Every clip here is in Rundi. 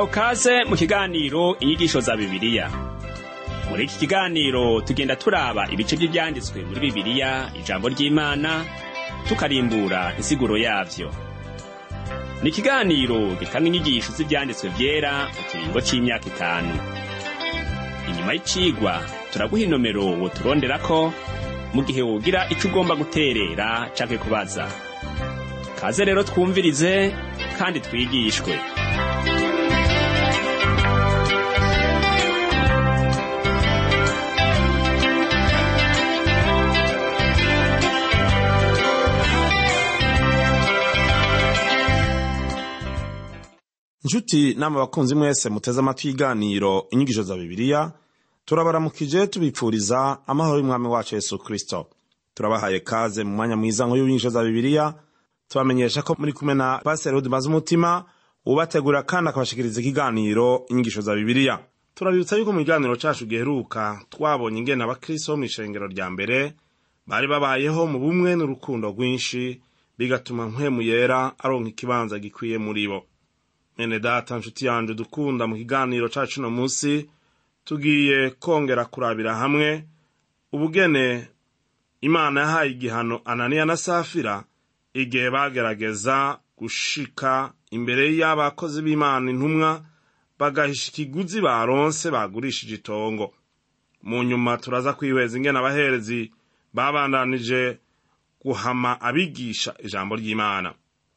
turahawe kaze mu kiganiro inyigisho za bibiliya muri iki kiganiro tugenda turaba ibice by'ibyanditswe muri bibiliya ijambo ry'imana tukarimbura insiguro yavyo ni ikiganiro gitanga inyigisho z'ibyanditswe vyera mu kiringo c'imyaka itanu inyuma y'icigwa turaguha inomero woturonderako mu gihe wogira ico ugomba guterera canke kubaza kaze rero twumvirize kandi twigishwe nshuti nama bakunzi mwese muteze amatwi y'iganiro inyigisho za bibiliya turabaramukije tubipfuriza amahoro y'umwami wacu yesu kristo turabahaye kaze mu mwanya mwiza nk'uyu w'inyigisho za bibiliya tubamenyesha ko muri kumwe na pasiteri udimaze umutima ubategura kandi akabashikiriza ikiganiro inyigisho za bibiliya turabibutsa yuko mu kiganiro cacu giheruka twabonye ingene abakristo bo mw'ishengero rya mbere bari babayeho mu bumwe n'urukundo rwinshi bigatuma mpwemu yera aronka ikibanza gikwiye muri bo mwene data nshuti yanje dukunda mu kiganiro cacu uno musi tugiye kongera kurabira hamwe ubugene imana yahaye igihano ananiya na safira igihe bagerageza gushika imbere y'abakozi b'imana intumwa bagahisha ikiguzi baronse bagurishije itongo mu nyuma turaza kwihweza ingene abaherezi babandanije guhama abigisha ijambo ry'imana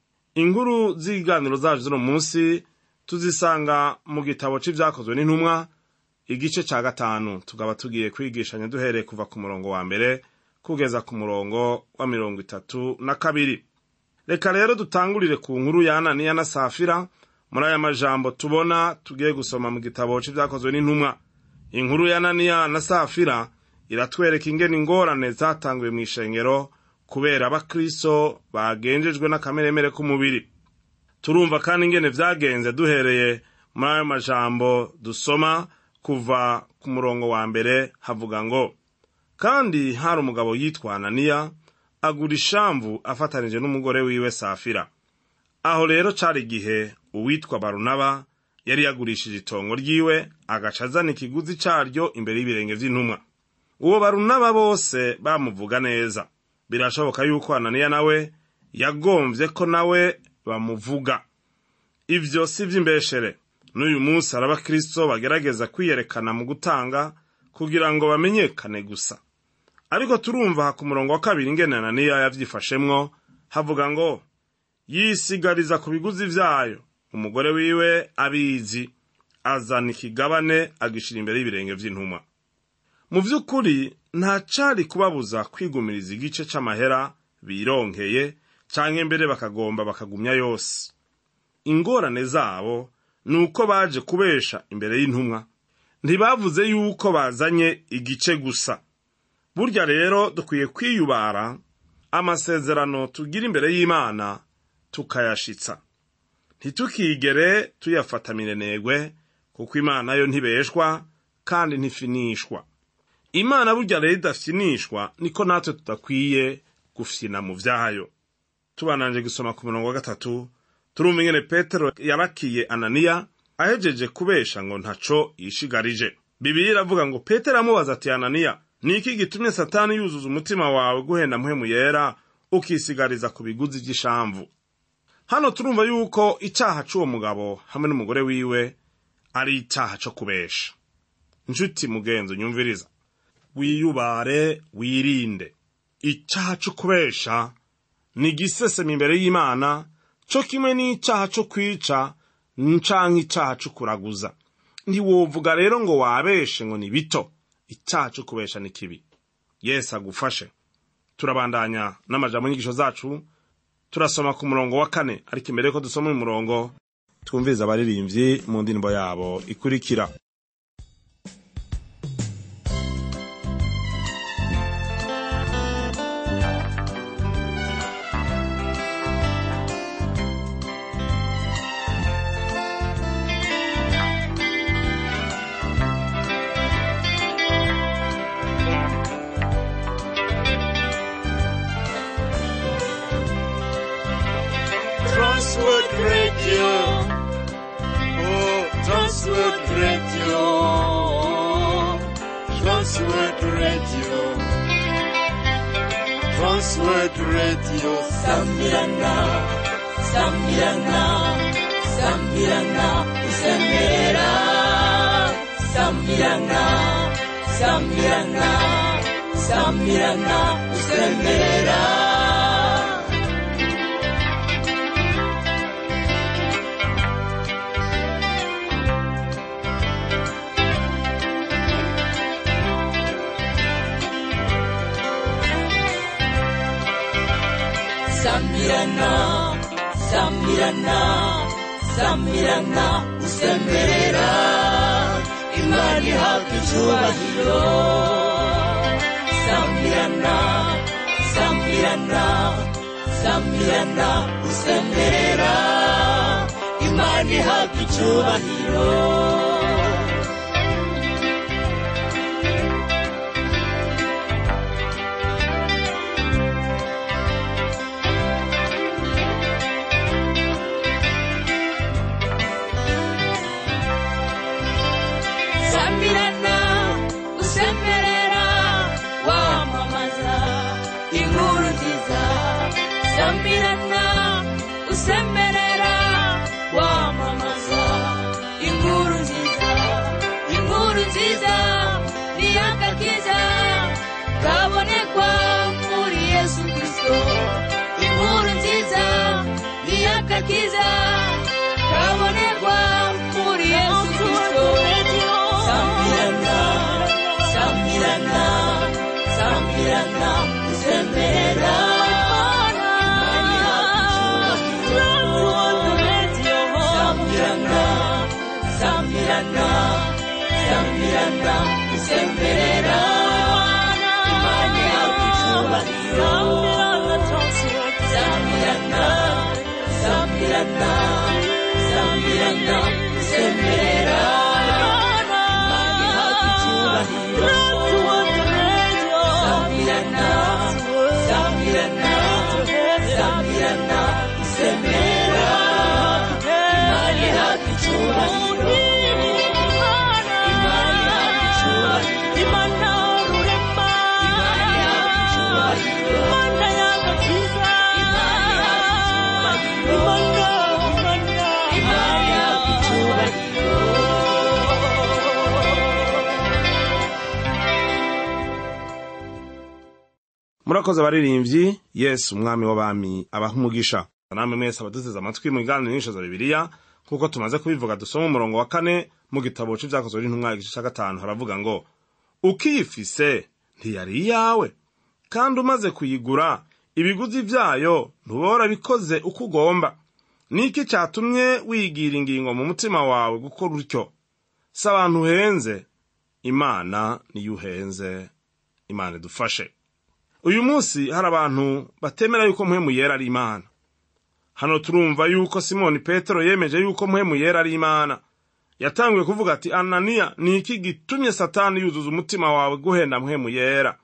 inkuru z'ibiganiro zacu z'uno munsi tuzisanga mu gitabo c'ivyakozwe n'intumwa igice ca gatanu tukaba tugiye kwigishanya duhereye kuva ku murongo wa mbere kugeza ku murongo wa mirongo itatu na kabiri reka rero dutangurire ku nkuru ya ananiya na safira muri aya majambo tubona tugiye gusoma mu gitabo c'ivyakozwe n'intumwa inkuru ya ananiya na safira iratwereka ingene ingorane zatanguye mw'ishengero kubera abakristo bagenjejwe n'akameremere k'umubiri turumva kandi ingene vyagenze duhereye muri ayo majambo dusoma kuva ku murongo wa mbere havuga ngo kandi hari umugabo yitwa ananiya agura ishamvu afatanije n'umugore wiwe safira aho rero cari igihe uwitwa barunaba yari yagurishije itongo ryiwe agaca azana ikiguzi caryo imbere y'ibirenge vy'intumwa uwo barunaba bose bamuvuga neza birashoboka yuko ananiya nawe yagomvye ko nawe bamuvuga ivyo si vy'imbeshere n'uyu munsi hari abakristo bagerageza kwiyerekana mu gutanga kugira ngo bamenyekane gusa ariko turumva ku murongo wa kabiri ingene ananiya yavyifashemwo havuga ngo yisigariza ku biguzi vyayo umugore wiwe abizi azana ikigabane agishira imbere y'ibirenge vy'intumwa mu vy'ukuri nta cari kubabuza kwigumiriza igice c'amahera bironkeye canke mbere bakagomba bakagumya yose ingorane zabo ni uko baje kubesha imbere y'intumwa ntibavuze yuko bazanye igice gusa burya rero dukwiye kwiyubara amasezerano tugira imbere y'imana tukayashitsa ntitukigere tuyafata minenegwe kuko imana yo ntibeshwa kandi ntifinishwa imana burya rero idafyinishwa niko natwe tudakwiye gufyina mu vyayo tubananje gusoma ku murongo wa gatatu turumva ingene petero yarakiye ananiya ahejeje kubesha ngo ntaco yishigarije bibiliya iravuga ngo petero amubaza ati ananiya ni iki gitumye satani yuzuza umutima wawe guhenda mpwemu yera ukisigariza ku biguzi vy'ishamvu hano turumva yuko icaha c'uwo mugabo hamwe n'umugore wiwe ari icaha co kubesha nshuti mugenzi unyumviriza wiyubare wirinde icaha co kubesha ni igiseseme imbere y'imana co kimwe n'icaha co kwica canke icaha co kuraguza ntiwovuga rero ngo wabeshe ngo ni bito icaha co kubesha ni kibi yesu agufashe turabandanya n'amajambo y'inyigisho zacu turasoma ku murongo wa kane ariko imbere yuko dusoma uyu murongo twumviriza abaririmbyi mu ndirimbo yabo ikurikira Transworld Radio. Oh, Transworld Radio Transworld Radio Sambirana Sambirana Sambirana Usembera Sambirana Sambirana Sambirana Usembera Sambirana, Sambirana, Sambirana, usemera imani hafi icyubahiro Sambirana, Sambirana, Sambirana, usemera imani hafi icyubahiro Sambirana, usemberera, wamamaza inkuru nziza. Sambirana, usemberera, wamamaza inkuru nziza. Inkuru nziza ni agakiza kabonekwa muri Yesu Kristo. Inkuru nziza ni agakiza kabonekwa muri Yesu Kristo. Sambirana, Sambirana, Sambirana, Sembera. Imani hafi Sambirana, Sambirana, Sambirana, Sembera. Imani hafi Sambirana, Sambirana, Sambirana, Sembera. Imani hafi Sambirana, Sambirana, Sambirana, Sembera. Imani hafi icyubahiro. Imani hafi icyubahiro. Imani hafi icyubahiro. Imani hafi icyubahiro. Imani hafi icyubahiro. murakoze abaririmbyi yesu umwami w'abami abaha umugisha namwe mwese abaduteze amatwi mu biganiro nyinshi za bibiliya nk'uko tumaze kubivuga dusoma umurongo wa kane mu gitabo c'ivyakozwe n'intumwa igice ca gatanu haravuga ngo ukiyifise ntiyari iyawe kandi umaze kuyigura ibiguzi vyayo ntubora bikoze uko ugomba niki catumye wigira ingingo mu mutima wawe gukora utyo si abantu uhenze imana niyo uhenze imana idufashe uyu munsi hari abantu batemera yuko mpwemu yera ari imana hano turumva yuko simoni petero yemeje yuko mpwemu yera ari imana yatanguye kuvuga ati ananiya ni iki gitumye satani yuzuza umutima wawe guhenda mpwemu yera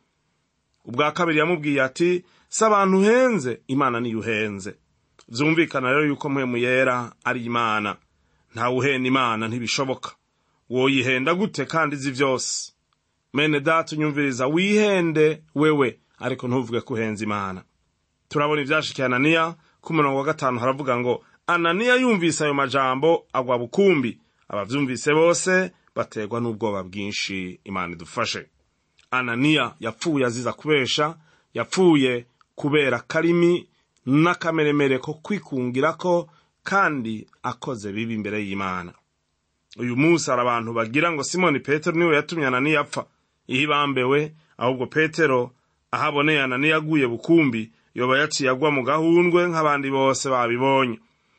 ubwa kabiri yamubwiye ati si abantu uhenze imana niyo uhenze vyumvikana rero yuko mpwemu yera ari imana ntawe uhenda imana ntibishoboka woyihenda gute kandi izi vyose mene data unyumviriza wihende wewe ariko ntuvuge ko uhenze imana turabona ivyashikiye ananiya ku murongo wa gatanu haravuga ngo ananiya yumvise ayo majambo agwa bukumbi abavyumvise bose baterwa n'ubwoba bwinshi imana idufashe ananiya yapfuye aziza kubesha yapfuye kubera karimi n'akameremere ko kwikungirako kandi akoze bibi imbere y'imana uyu munsi hari abantu bagira ngo simoni petero niwe yatumye ananiya apfa iyo ibambewe ahubwo petero aho aboneye ananiya aguye bukumbi yoba yaciye agwa mu gahundwe nk'abandi bose babibonye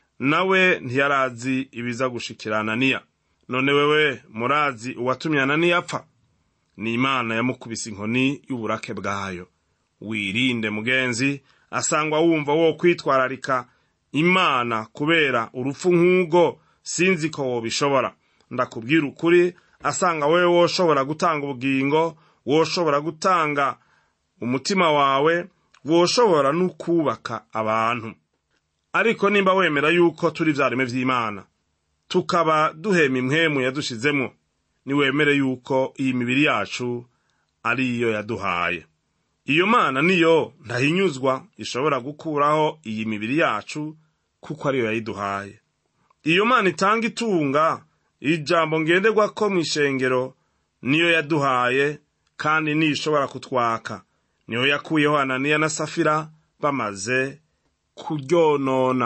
nawe ntiyarazi ibiza gushikira ananiya none wewe murazi uwatumye ananiya apfa ni imana yamukubise inkoni y'uburake bwayo wirinde mugenzi asangwa wumva wo kwitwararika imana kubera urupfu nk'ubwo sinzi ko wobishobora ndakubwira ukuri asanga wewe woshobora gutanga ubugingo woshobora gutanga umutima wawe woshobora no kubaka abantu ariko nimba wemera yuko turi vyareme vy'imana tukaba duhema impwemu yadushizemwo niwemere yuko iyi mibiri yacu ariyo yaduhaye iyo mana niyo ntahinyuzwa ishobora gukuraho iyi mibiri yacu kuko ariyo yayiduhaye iyo mana itanga itunga ijambo ngenderwa ko mu ishengero niyo yaduhaye kandi niyo ishobora kutwaka niyo yakuyeho ananiya na safira bamaze kuryonona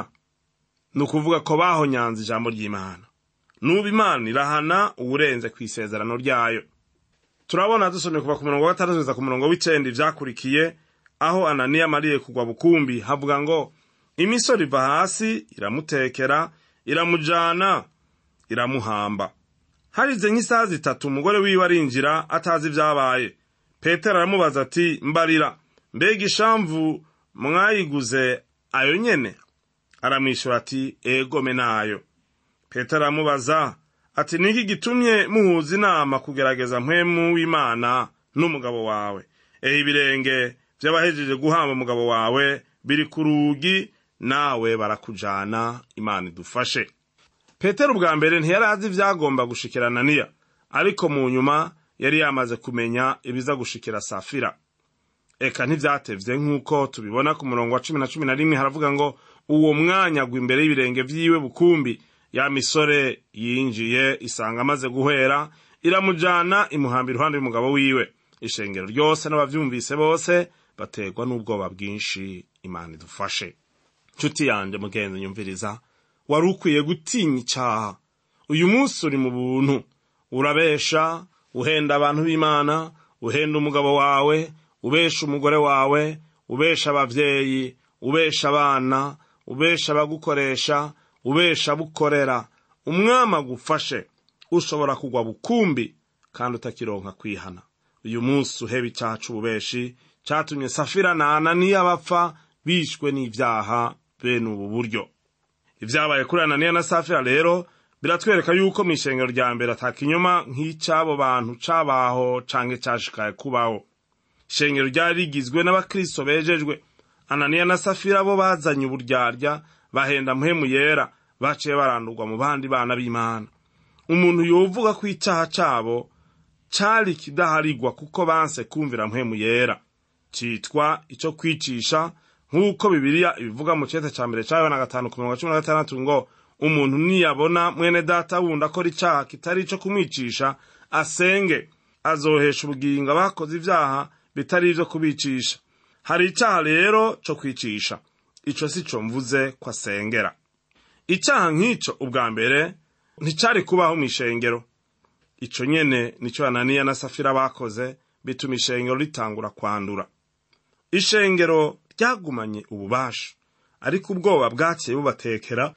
ni ukuvuga ko bahonyanze ijambo ry'imana nuba imana irahana uwurenze ku isezerano ryayo turabona dusomye kuva ku murongo wa gatandatu kugeza ku murongo w'icenda ivyakurikiye aho ananiya amariye kugwa bukumbi havuga ngo imisoro iva hasi iramutekera iramujana iramuhamba harize nk'isaha zitatu umugore wiwe arinjira atazi ibyabaye petero aramubaza ati mbarira mbega ishamvu mwayiguze ayo nyene aramwishyura ati egome nayo petero aramubaza ati niki gitumye muhuza inama kugerageza mpwemu w'imana n'umugabo wawe ehe ibirenge vy'abahejeje guhamba umugabo wawe biri ku rugi nawe barakujana imana idufashe petero ubwa mbere ntiyari azi ivyagomba gushikira ananiya ariko mu nyuma yari yamaze kumenya ibiza gushikira safira eka ntivyatevye nk'uko tubibona ku murongo wa cumi na cumi na rimwe haravuga ngo uwo mwanya agwa imbere y'ibirenge vyiwe bukumbi ya misore yinjiye isanga amaze guhwera iramujana imuhamba iruhande y'umugabo wiwe ishengero ryose n'abavyumvise bose baterwa n'ubwoba bwinshi imana idufashe nshuti yanje mugenzi nyumviriza wari ukwiye gutinya icaha uyu munsi uri mu buntu urabesha uhenda abantu b'imana uhenda umugabo wawe ubesha umugore wawe ubesha abavyeyi ubesha abana ubesha abagukoresha ubesha bukorera umwami agufashe ushobora kugwa bukumbi kandi utakironka kwihana uyu munsi uheba icaha c'ububeshi catumye safira na ananiya bapfa bishwe n'ivyaha bene ubu buryo ivyabaye kuri ananiya na safira rero biratwereka yuko mu ishengero rya mbere ata kinyoma nk'ic'abo bantu cabaho canke cashikaye kubaho ishengero ryari rigizwe n'abakristo bejejwe ananiya na safira bo bazanye uburyarya bahenda muhemu yera baciye barandurwa mu bandi bana b'imana umuntu yovuga ko icyaha cabo cari kidaharigwa kuko banse kumvira muhemu yera citwa ico kwicisha nk'uko bibiliya ibivuga mu cete ca mbere ca yohana gatanu ku mirongo cumi na gatandatu ngo umuntu niyabona mwene data wundi akora icaha kitari ico kumwicisha asenge azohesha ubugingo abakoze ivyaha bitari ivyo kubicisha hari icaha rero co kwicisha ico si co mvuze ko asengera icaha nk'ico ubwa mbere nticari kubaho mw'ishengero ico nyene nico ananiya na safira bakoze bituma ishengero ritangura kwandura ishengero ryagumanye ububasha ariko ubwoba bwaciye bubatekera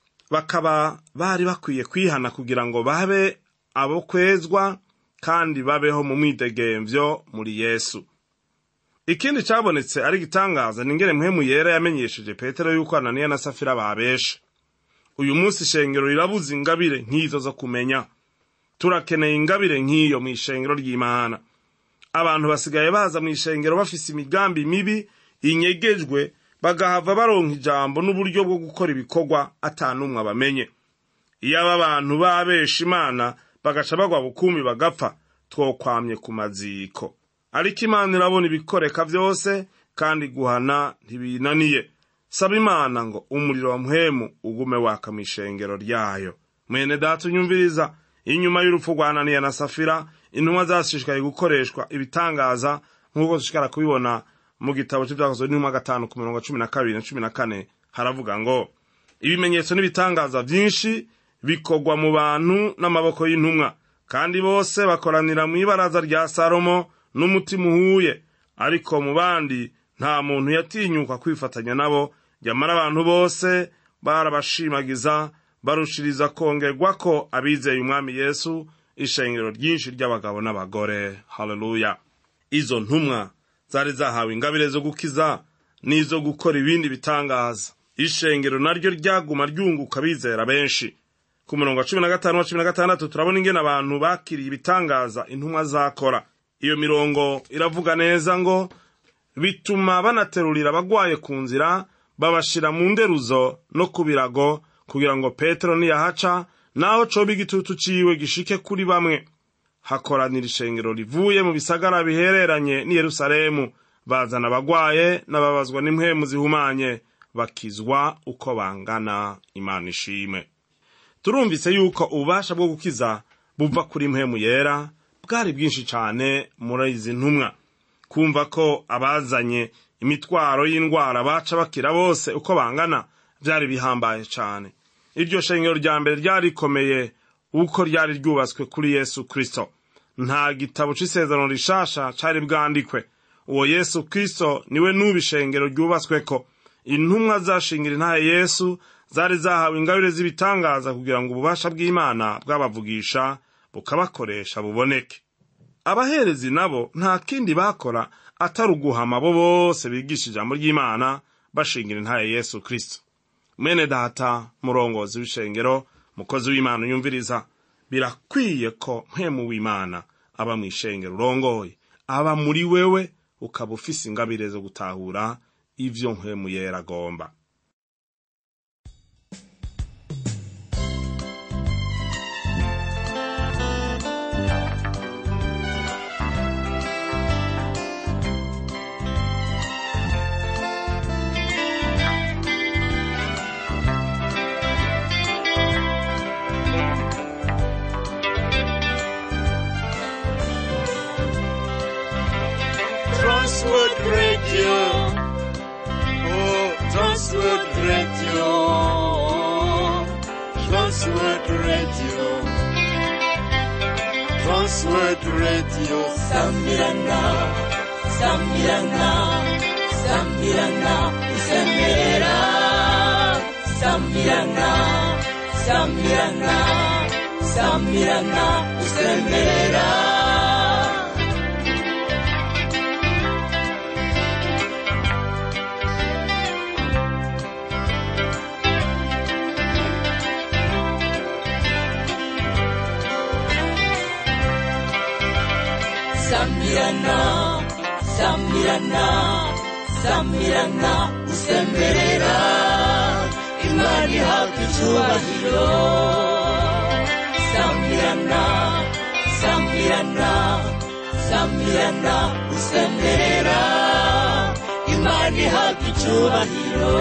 bakaba bari bakwiye kwihana kugira ngo babe abo kwezwa kandi babeho mu mwidegemvyo muri yesu ikindi cabonetse ari igitangaza ni ingene mpwemu yera yamenyesheje petero yuko ananiya na safira babeshe uyu munsi ishengero rirabuze ingabire nk'izo zo kumenya turakeneye ingabire nk'iyo mu ishengero ry'imana abantu basigaye baza mu ishengero bafise imigambi mibi inyegejwe bagahava baronka ijambo n'uburyo bwo gukora ibikorwa atanumwe abamenye iyo aba bantu babesha imana bagaca bagwa bukumbi bagapfa twokwamye ku maziko ariko imana irabona ibikoreka vyose kandi guhana ntibinaniye saba imana ngo umuriro wa muhemu ugume waka mu ishengero ryayo mwene data unyumviriza inyuma y'urupfu rwa ananiya na safira intumwa zashishikaye gukoreshwa ibitangaza nk'uko dushikara kubibona mu gitabo c'ivyakozwe n'intumwa gatanu ku mirongo cumi na kabiri na cumi na kane haravuga ngo ibimenyetso n'ibitangaza vyinshi bikorwa mu bantu n'amaboko y'intumwa kandi bose bakoranira mw'ibaraza rya salomo n'umutima uhuye ariko mu bandi nta muntu yatinyuka kwifatanya nabo nyamara abantu bose barabashimagiza barushiriza kongerwa ko abizeye umwami yesu ishengero ryinshi ry'abagabo n'abagore haleluya izo ntumwa zari zahawe ingabire zo gukiza n'izo gukora ibindi bitangaza ishengero naryo ryaguma ryunguka bizera benshi ku murongo wa cumi na gatanu wa cumi na gatandatu turabona ingene abantu bakiriye ibitangaza intumwa zakora iyo mirongo iravuga neza ngo bituma banaterurira abagwaye ku nzira babashira mu nderuzo no ku birago kugira ngo petero niyahaca naho coba igitutu ciwe gishike kuri bamwe hakoranira ishengero rivuye mu bisagara bihereranye n'i yerusalemu bazana abagwaye n'ababazwa n'impwemu zihumanye bakizwa uko bangana imana ishime turumvise yuko ububasha bwo gukiza buva kuri mpemu yera bwari bwinshi cyane muri izi ntumwa kumva ko abazanye imitwaro y'indwara baca bakira bose uko bangana byari bihambaye cyane iryo shengero rya mbere ryari rikomeye uko ryari ryubatswe kuri yesu kristo nta gitabo c'isezerano rishasha cari bwandikwe uwo yesu kristo niwe n'ubu ishengero ryubatsweko intumwa zashingira intahe yesu zari zahawe ingabire z'ibitangaza kugira ngo ububasha bw'imana bwabavugisha bukabakoresha buboneke abaherezi nabo nta kindi bakora atari uguhama abo bose bigisha ijambo ry'imana bashingira intahe yesu kristo mwene data murongozi w'ishengero mukozi w'imana unyumviriza birakwiye ko mpemu w'imana aba mu ishengero urongoye aba muri wewe ukaba ufise ingabire zo gutahura ivyo mpemu yera agomba Transworld Radio. Oh, Transworld Radio. Transworld Radio. Transworld Radio. Sambirana, Sambirana, Sambirana, Sambirana, Sambirana, Sambirana, Sambirana, Sambirana. Sambirana, Sambirana, Sambirana, usemberera Imana ihabwa icyubahiro Sambirana, Sambirana, Sambirana, usemberera Imana ihabwa icyubahiro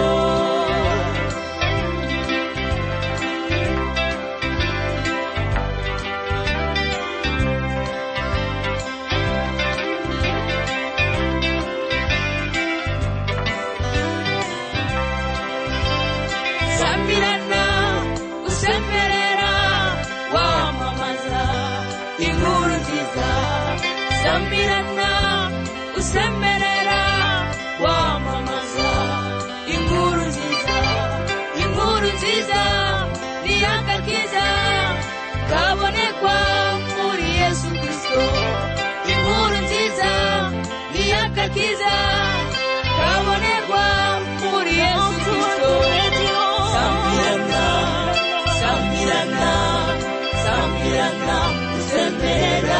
Sambirana, usemberera, wamamaza inkuru nziza. Sambirana, usemberera, wamamaza inkuru nziza. Inkuru nziza ni agakiza kabonekwa muri Yesu Kristo. Inkuru nziza ni agakiza kabonekwa muri Yesu Kristo. Sambirana, Sambirana, Sambirana, usemberera.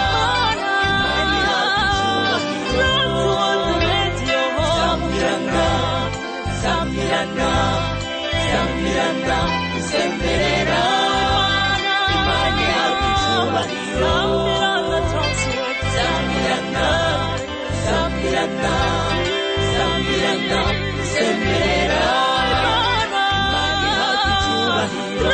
Sambirana, Sambirana, Sambirana, usemberera. Imana ihabwa icyubahiro. Sambirana, Sambirana, Sambirana, usemberera. Imana ihabwa icyubahiro.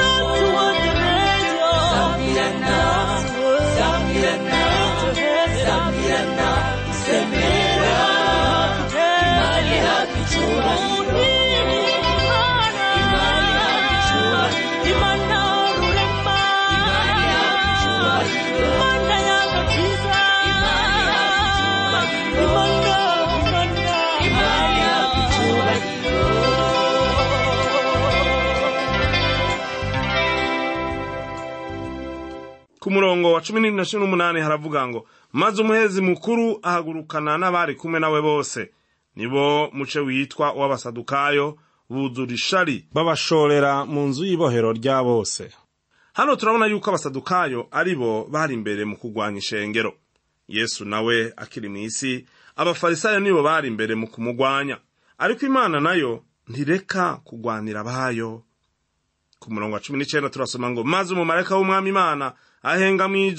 Sambirana, Sambirana, Sambirana, usemberera. Imana ihabwa icyubahiro. Imana ihabwa icyubahiro. Imana ihabwa icyubahiro. Imana ihabwa icyubahiro. Imana ihabwa icyubahiro. ku murongo wa cumi na cumi n'umunani haravuga ngo maze umuhezi mukuru ahagurukana n'abari kumwe nawe bose nibo muce witwa uw'abasadukayo buzura ishari babashorera mu nzu y'ibohero rya bose hano turabona yuko abasadukayo ari bo bari imbere mu kurwanya ishengero yesu nawe akiri mu isi abafarisayo nibo bari imbere mu kumugwanya ariko imana nayo ntireka kugwanira abayo ku murongo wa cumi n'icyenda turasoma ngo maze umumarayika w'umwami imana ahenga mu ijoro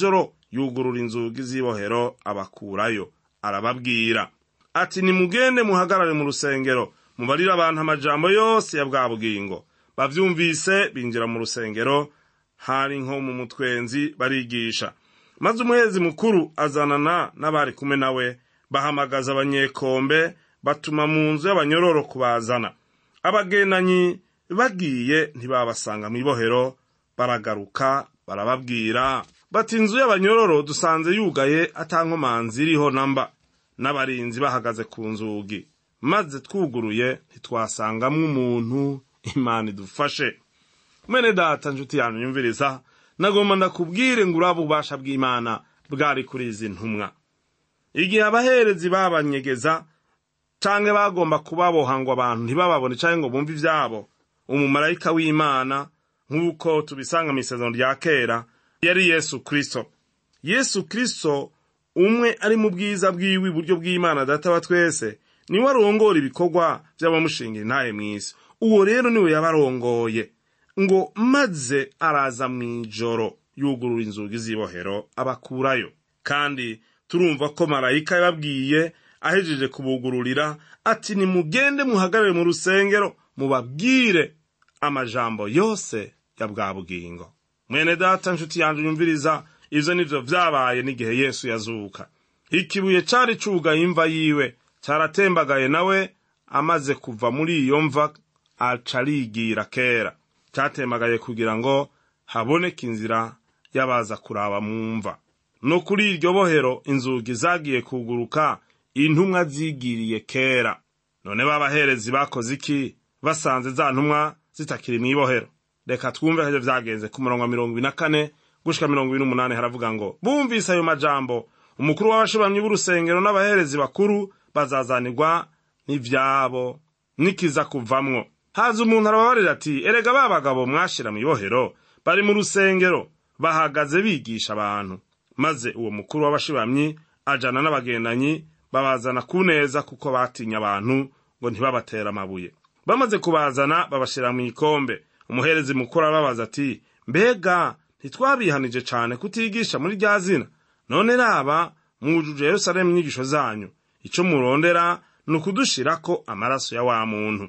yugurura inzugi z'ibohero abakurayo arababwira ati nimugende muhagarare mu rusengero mubarire abantu amajambo yose ya bwa bugingo bavyumvise binjira mu rusengero hari nko mu mutwenzi barigisha maze umuhezi mukuru azanana n'abari kumwe nawe bahamagaza abanyekombe batuma mu nzu y'abanyororo kubazana abagendanyi bagiye ntibabasanga mu ibohero baragaruka barababwira bati inzu y'abanyororo dusanze yugaye atankomanzi iriho namba n'abarinzi bahagaze ku nzugi maze twuguruye ntitwasangamwo umuntu imana idufashe mwene data nshuti yanyu yumviriza nagomba ndakubwire ngo uraba ububasha bw'imana bwari kuri izi ntumwa igihe abaherezi babanyegeza canke bagomba kubaboha ngo abantu ntibababone canke ngo bumve ivyabo umumarayika w'imana nk'uko tubisanga mu isezerano rya kera yari yesu kristo yesu kristo umwe ari mu bwiza bwiwe iburyo bw'imana data wa twese niwe arongora ibikorwa vy'abamushingira intahe mw'isi uwo rero niwe yabarongoye ngo maze araza mw'ijoro yugurura inzugi z'ibohero abakurayo kandi turumva ko marayika yababwiye ahejeje kubugururira ati nimugende muhagarare mu rusengero mubabwire amajambo yose ya bwa bugingo mwene data nshuti yanjye yumviriza ivyo nivyo vyabaye n'igihe yesu yazuka ikibuye cari cugaye imva yiwe caratembagaye nawe amaze kuva muri iyo mva aca arigira kera catembagaye kugira ngo haboneke inzira y'abaza kuraba mu mva no kuri iryo bohero inzugi zagiye kuguruka intumwa zigiriye kera none b'abaherezi bakoze iki basanze za ntumwa zitakiri mu ibohero reka twumve ko vyagenze ku murongo wa mirongo ibiri na kane gushika mirongo ibiri n'umunani haravuga ngo bumvise ayo majambo umukuru w'abashiramyi b'urusengero n'abaherezi bakuru bazazanirwa n'ivyabo nikiza kuvamwo haza umuntu arababarira ati erega ba bagabo mwashira mu ibohero bari mu rusengero bahagaze bigisha abantu maze uwo mukuru w'abashiramyi ajana n'abagendanyi babazana ku neza kuko batinya abantu ngo ntibabatere amabuye bamaze kubazana babashira mu ikombe umuherezi mukuru arababaza ati mbega ntitwabihanije cane kutigisha muri rya zina none raba mwujuje yerusalemu inyigisho zanyu ico murondera ni ukudushirako amaraso ya wa muntu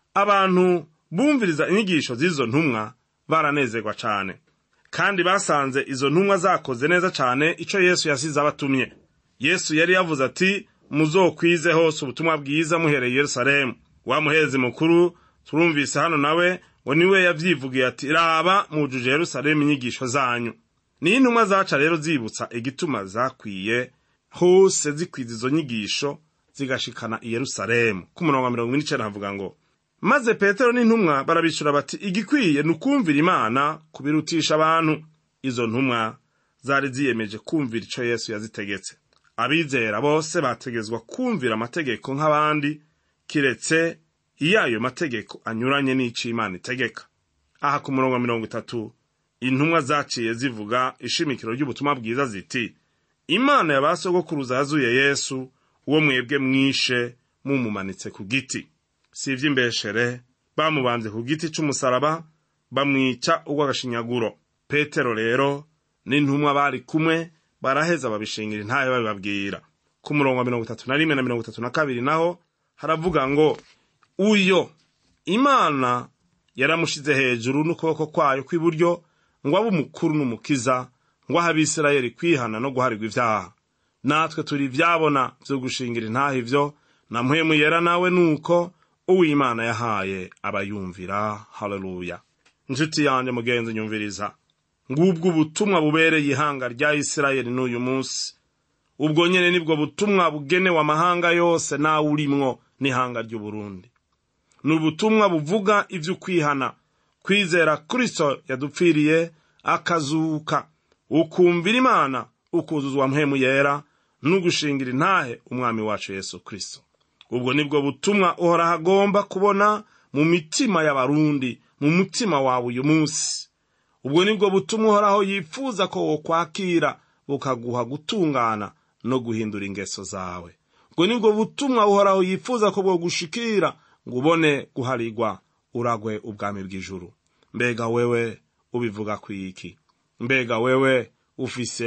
abantu bumviriza inyigisho z'izo ntumwa baranezerwa cane kandi basanze izo ntumwa zakoze neza cane ico yesu yasize abatumye yesu yari yavuze ati muzokwize hose ubutumwa bwiza muhereye i yerusalemu wa muherezi mukuru turumvise hano nawe ngo niwe yavyivugiye ati raba mujuje yerusalemu inyigisho zanyu niyo intumwa zaca rero zibutsa igituma zakwiye hose zikwiza izo nyigisho zigashikana i yerusalemu ku murongo wa mirongo ine n'icenda havuga ngo maze petero n'intumwa barabishura bati igikwiye ni ukumvira imana kubirutisha abantu izo ntumwa zari ziyemeje kumvira ico yesu yazitegetse abizera bose bategezwa kumvira amategeko nk'abandi kiretse iyo ayo mategeko anyuranye n'ico imana itegeka aha ku murongo wa mirongo itatu intumwa zaciye zivuga ishimikiro ry'ubutumwa bwiza ziti imana ya ba sogokuruza yazuye yesu uwo mwebwe mwishe mumumanitse ku giti si ivy'imbeshere bamubanze ku giti c'umusaraba bamwica urw'agashinyaguro petero rero n'intumwa bari kumwe baraheza babishingira intahe babibabwira ku murongo wa mirongo itatu na rimwe na mirongo itatu na kabiri naho haravuga ngo uyo imana yaramushize hejuru n'ukuboko kwayo kw'iburyo ngo abe umukuru n'umukiza ngo ahe abisirayeli kwihana no guharirwa ivyaha natwe turi ivyabona vyo gushingira intahe ivyo na mpwemu yera nawe nuko uwimana yahaye abayumvira haleluya nshuti yanjye mugenzi nyumviriza ngubwo ubutumwa bubereye ihanga rya isirayeli n'uyu munsi ubwo nyene nibwo butumwa bugenewe amahanga yose nawe urimwo n'ihanga ry'uburundi ni ubutumwa buvuga ivy'ukwihana kwizera kristo yadupfiriye akazuka ukumvira imana ukuzuzwa mpwemu yera n'ugushingira intahe umwami wacu yesu kristo ubwo nibwo butumwa uhoraho agomba kubona mu mitima y'abarundi mu mutima wawe uyu munsi ubwo nibwo butumwa uhoraho yifuza ko wokwakira bukaguha gutungana no guhindura ingeso zawe ubwo nibwo butumwa uhoraho yifuza ko bwogushikira ngo ubone guharigwa uragwe ubwami bw'ijuru mbega wewe ubivuga kwiki mbega wewe ufise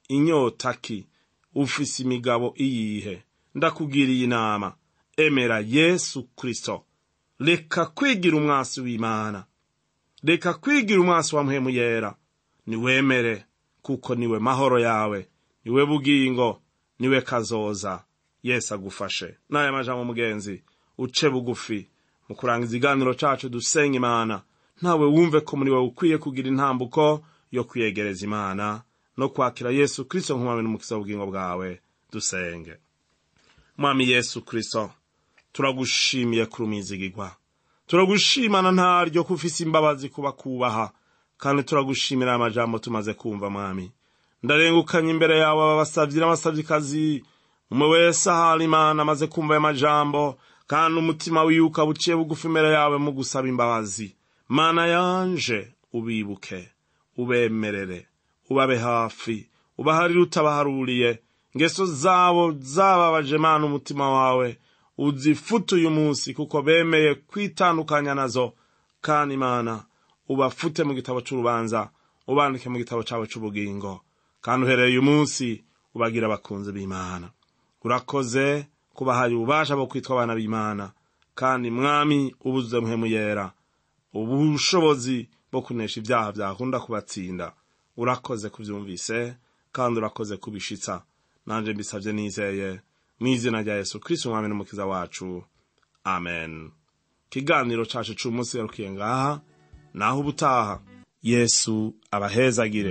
inyota ki ufise imigabo iyihe ndakugiriye inama emera yesu kristo reka kwigira umwasi w'imana reka kwigira umwasi wa mpwemu yera niwemere kuko niwe mahoro yawe niwe bugingo niwe kazoza yesu agufashe n'aya majambo mugenzi uce bugufi mu kurangiza ikiganiro cacu dusenga imana ntawe wumve ko muri wowe ukwiye kugira intambuko yo kwiyegereza imana no kwakira yesu kristo nk'umwami n'umukiza w'ubugingo bwawe dusenge mwami yesu kristo turagushimiye kuri umwizigigwa turagushimana ntaryo ko ufise imbabazi kuba kubaha kandi turagushimira aya majambo tumaze kumva mwami ndarengukanye imbere yawe aba basavyi n'abasavyikazi umwe wese ahari imana amaze kumva aya majambo kandi umutima wiwe ukaba uciye bugufi imbere yawe mu gusaba imbabazi mana yanje ubibuke ubemerere ubabe hafi ubaharire utabaharuriye ingeso zabo zababaje mana umutima wawe uzifute uyu munsi kuko bemeye kwitandukanya nazo kandi imana ubafute mu gitabo c'urubanza ubandike mu gitabo cawe c'ubugingo kandi uhereye uyu munsi ubagira abakunzi b'imana urakoze kubahaye ububasha bwo kwitwa abana b'imana kandi mwami ubuzuze muhemu yera ubushobozi bwo kunesha ibyaha byakunda kubatsinda urakoze kubyumvise kandi urakoze kubishitsa nanje mbisabye nizeye mu izina rya yesu kristo umwami n'umukiza wacu amen ikiganiro cacu c'umunsi yarukiye ngaha naho ubutaha yesu abahezagire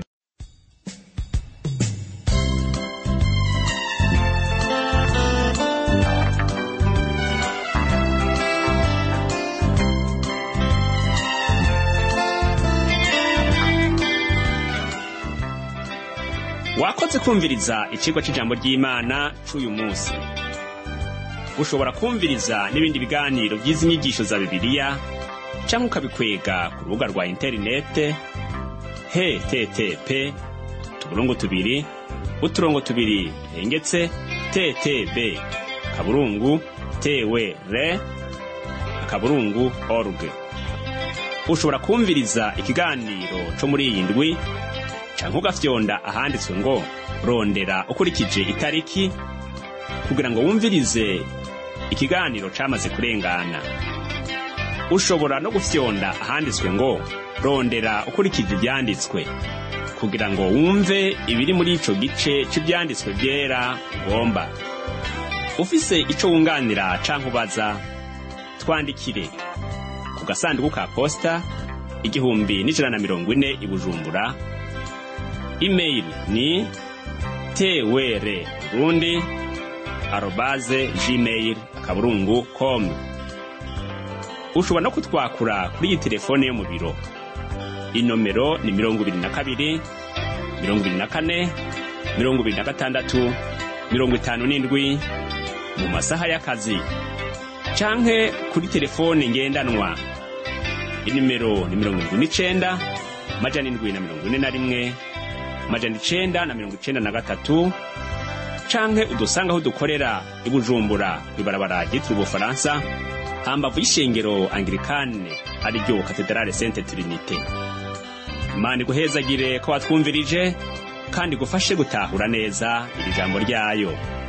wakoze kumviriza icigwa c'ijambo ry'imana c'uyu munsi ushobora kumviriza n'ibindi biganiro by'izi nyigisho za bibiliya canke ukabikwega ku rubuga rwa interinete http utuburungu tubiri uturongo tubiri hengetse ttb kaburungu tewe re akaburungu org ushobora kumviriza ikiganiro co muri iyi ndwi canke ugafyonda ahanditswe ngo rondera ukurikije itariki kugira ngo wumvirize ikiganiro camaze kurengana ushobora no gufyonda ahanditswe ngo rondera ukurikije ivyanditswe kugira ngo wumve ibiri muri ico gice c'ivyanditswe vyera ugomba ufise ico wunganira canke ubaza twandikire ku gasanduku ka posta igihumbi n'ijana na mirongo ine i bujumbura email ni twr burundi arobaze gmail akaburungu com ushobora no kutwakura kuri iyi telefone yo mu biro inomero ni mirongo ibiri na kabiri mirongo ibiri na kane mirongo ibiri na gatandatu mirongo itanu n'indwi mu masaha y'akazi canke kuri telefone ngendanwa inimero ni mirongo indwi n'icenda majana indwi na mirongo ine na rimwe majana icenda na mirongo icenda na gatatu canke udusanga aho dukorera i bujumbura kw'ibarabara ryitiriwe ubufaransa hambavu y'ishengero anglikane ariryo katedrale sente trinite imana iguhezagire ko watwumvirije kandi igufashe gutahura neza iri jambo ryayo